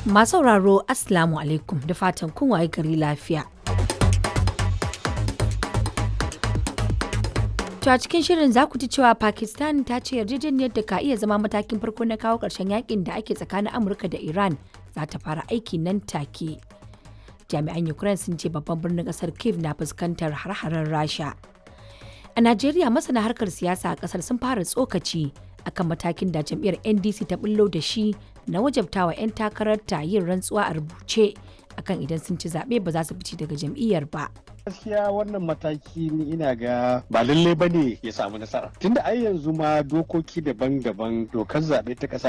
Masu sauraro Assalamu alaikum da fatan kun waye gari lafiya. To a cikin shirin za ku ji cewa Pakistan ta ce yarjejeniyar da ka iya zama matakin farko na kawo ƙarshen yakin da ake tsakanin Amurka da Iran za ta fara aiki nan take. Jami'an Ukraine sun ce babban birnin ƙasar Kiev na fuskantar har-haren Rasha. A Najeriya masana harkar siyasa a ƙasar sun fara tsokaci akan matakin da jam'iyyar NDC ta bullo da shi na wajabtawa 'yan takararta yin rantsuwa a rubuce akan idan sun ci zaɓe ba za su fice daga jam'iyyar ba. gaskiya wannan mataki ni ina ga ba lallai ba ne ya samu nasara tunda ai yanzu ma dokoki daban-daban dokar zaɓe ta ƙasa